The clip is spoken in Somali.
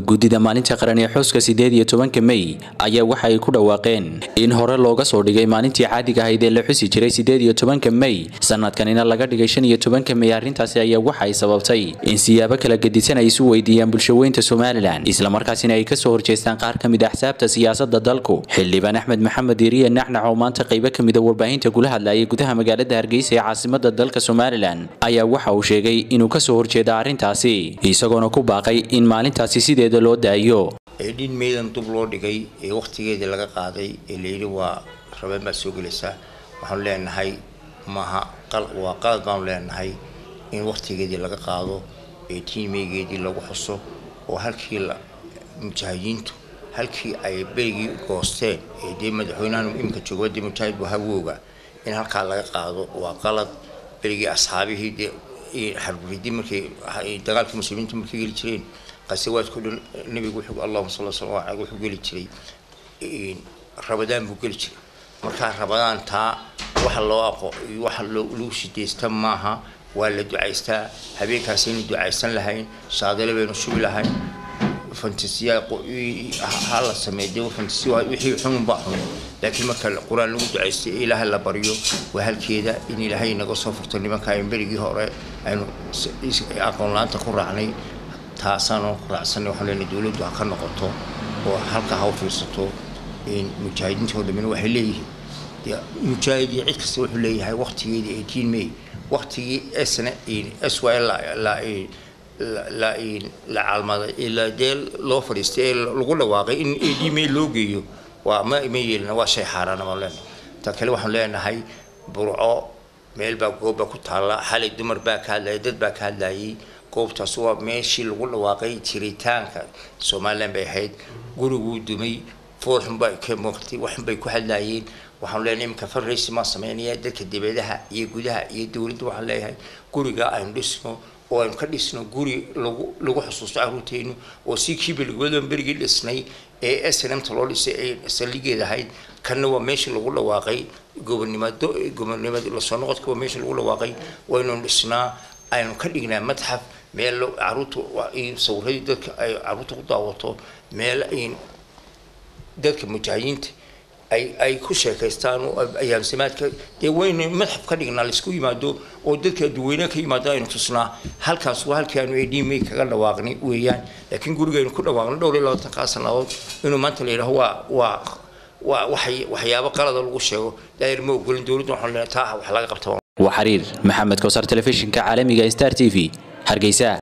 guddida maalinta qaran ee xuska sideed iyo tobanka mey ayaa waxa ay ku dhawaaqeen in hore looga soo dhigay maalintii caadiga ahayd ee la xusi jiray sideed iyo tobanka mey sanadkanina laga dhigay shan iyo tobanka mey arrintaasi ayaa waxa ay sababtay in siyaabo kala gedisan ay isu weydiiyaan bulshaweynta somalilan islamarkaasina ay kasoo horjeestaan qaar ka mid axsaabta siyaasada dalku xildhibaan axmed maxamed iriya naxnax oo maanta qaybo ka mida warbaahinta kula hadlayay gudaha magaalada hargeysa ee caasimada dalka somalilan ayaa waxa uu sheegay inuu kasoo horjeeda arrintaasi isagoona ku baaqay in maalintaasi sideeda loo daayo ee dhin meedan dub loo dhigay ee wakhtigeedii laga qaaday ee layidhi waa rabeen baad soo gelaysaa waxaanu leenahay maaha waa qalad baanu leenahay in wakhtigeedii laga qaado ee tiimeygeedii lagu xuso oo halkii mujaahidiintu halkii ay berigii goosteen ee dee madaxweynahan iminka jooga dee mujaahid wahawooga in halkaa laga qaado waa qalad berigii asxaabihii dee xarbridii markay dagaalkii muslimiinta markay geli jireen qasawaadkao dhan nabigu wuxuu allahuma sal slam aleyh wuxuu geli jiray rabadaan buu geli jiray markaa rabadaan taa waxa loo aqo waxa lagu shidaysta maaha waa la ducaystaa habeenkaasaynu ducaysan lahayn shaadale baynu shubi lahayn fantasiya ha la sameey dee fantasiya wixii xununbaa xun laakiin marka qur-aan lagu ducaystay ee ilaahay la baryo waa halkeeda in ilaahay naga soo furto nimanka aynu berigii hore aynu aqoon la-aanta ku raacnay taasaanu ku raacsanay waxaan leenahay dowladdu ha ka noqoto oo halka ha u fiirsato mujaahidiinta dambena waxay leeyihiin dee mujaahid iyo cid kasta wuxuu leeyahay waqtigeedii eighteen may waqtigii sna s y la la la caalmaday ilaa dee loo fadhiistay ee lagu dhawaaqay in ad may loo geeyo waa ma ma yeelina waa shay xaaraana baan leenahay ta kale waxaan leenahay burco meel baa goobbaa ku taalla xalay dumar baa ka hadlayay dad baa ka hadlayay goobtaas waa meeshii lagu dhawaaqay jiritaanka somalilan bay ahayd guriguu dumay foolxun baa ka muuqtay waxun bay ku hadlayeen waxaan leenahay iminka farraysi maa sameynaya dadka dibadaha iyo gudaha iyo dowladda waxaan leeyahay guriga aynu dhisno oo aynu ka dhisno guri lagu lagu xusuusto caruurteynu oo si kiibalgodan berigii dhisnay ee snmta loo dhisay ay saldhigeed ahayd kanna waa meeshii lagu dhawaaqay gobonimado gobonimada lasoo noqodka waa meeshii lagu dhawaaqay waynu dhisnaa aynu ka dhignaa madxaf meel caruurta sawiradii dadka ay caruurta ku daawato meel dadka mujaahidiinta ay ay ku sheekaystaan oo ayaamsamaadka dee waynu madxaf ka dhignaa laisku yimaado oo dadka duweyne ka yimaado aynu tusnaa halkaas waa halkii aanu edmay kaga dhawaaqnay weeyaan laakiin gurigaynu ku dhawaaqnay dhowr iyo labaatankaa sannadood inuu maanta la yidhaho waa waa waa waxay waxyaabo qalada lagu sheego daayir ma ogolin dowladda waxaan leenahay taa wax laga qabta waa xiriir maxamed kowsar telefishinka caalamiga star t v hargeysa